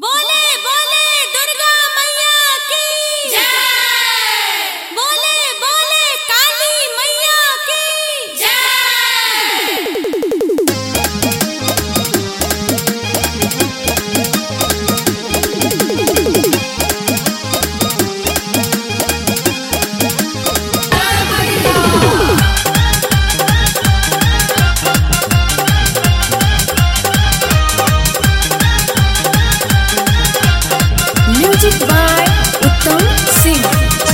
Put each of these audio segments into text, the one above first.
बोले बोले दुर्गा मैया की जय बोले बोले काली मैया की जय म्यूजिक बाय उत्तम सिंह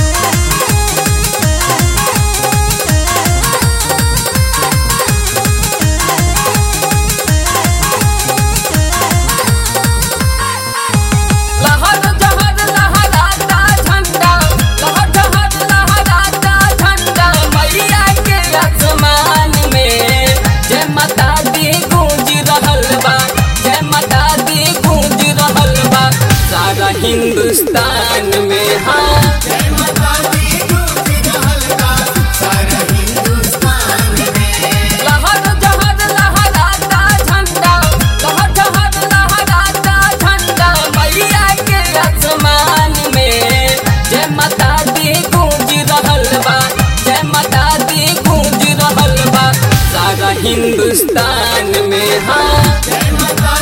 लहर जहर लहराता झंडा लहर जहर लहराता झंडा मैया के आसमान में जय माता दी गूंज रहल बा जय माता दी गूंज रहल बा सारा हिंदुस्तान में हाँ लहर जहर लहराता झंडा लहर जहर लहराता झंडा मैया के आसमान में जय माता दी गूंज रहल बा जय माता दी गूंज रहल बा सारा हिंदुस्तान में हाँ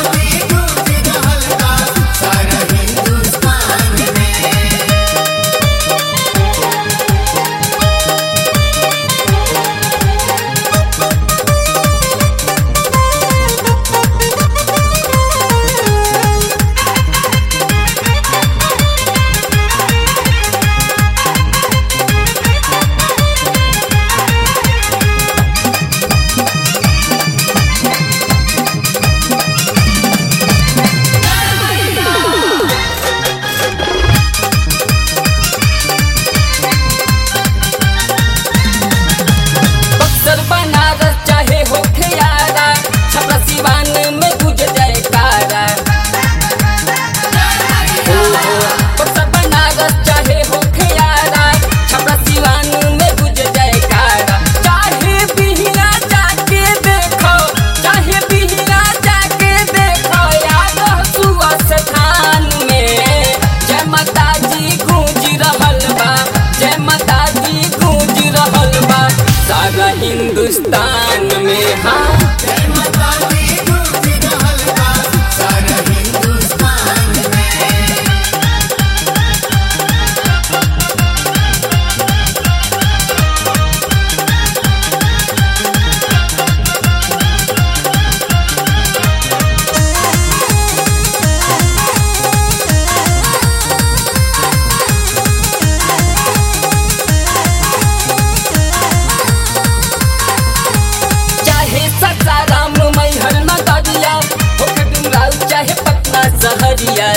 बक्सर बनारस चाहे हो खियारा छपरा सिवान में गुज जयकारा हो, हो। बक्सर बनारस चाहे हो खियारा छपरा सिवान में गुज जयकारा चाहे बिहिया जाके देखो चाहे बिहिया जाके देखो याद सुआ स्थान में जय माता जी गूंज रहल बा जय माता जी गूंज रहल बा सारा हिंदुस्तान में हाँ चाहे ससाराम मैहर नगरिया होके डुमराव चाहे पटना सहरिया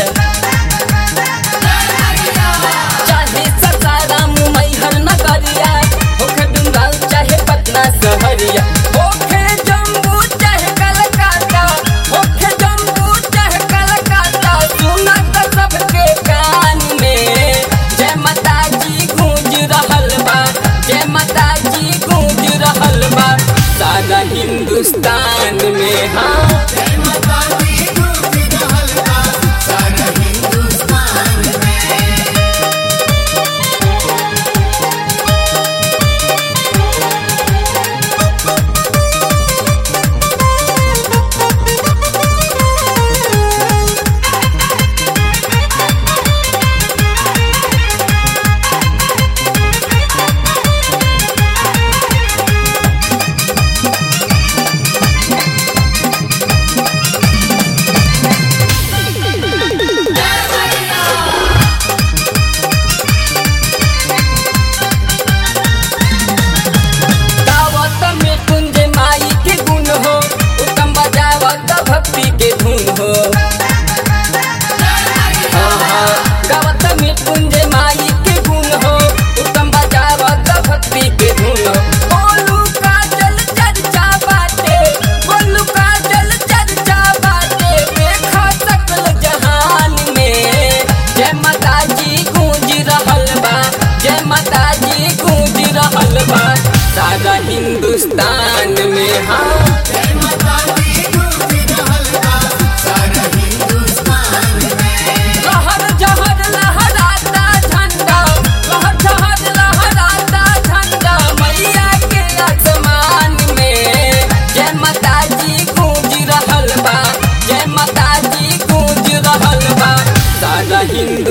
चाहे ससाराम मैहर नगरिया होके डुमराव चाहे पटना सहरिया होके जम्मू चाहे कलकत्ता होके जम्मू चाहे कलकत्ता सुना त सबके कान में जय माता जी गूंज रहल बा जय माता जी गूंज रहल बा सारा हिंदुस्तान में हाँ गावत में कुंज माई के गुण हो उत्तम बजावत भक्ति के धुन हो हाँ, हाँ, गावत में कुंज माई के गुण हो उत्तम बजावत भक्ति के धुन हो बोलू का जल चर्चा बाटे बोलू का जल चर्चा बाटे देखा सकल जहान में जय माता जी गूंज रहल बा जय माता जी गूंज रहल बा सारा हिंदुस्तान में हाँ जय माता दी गूंज रहल बा सारा हिंदुस्तान में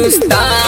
हिंदुस्तान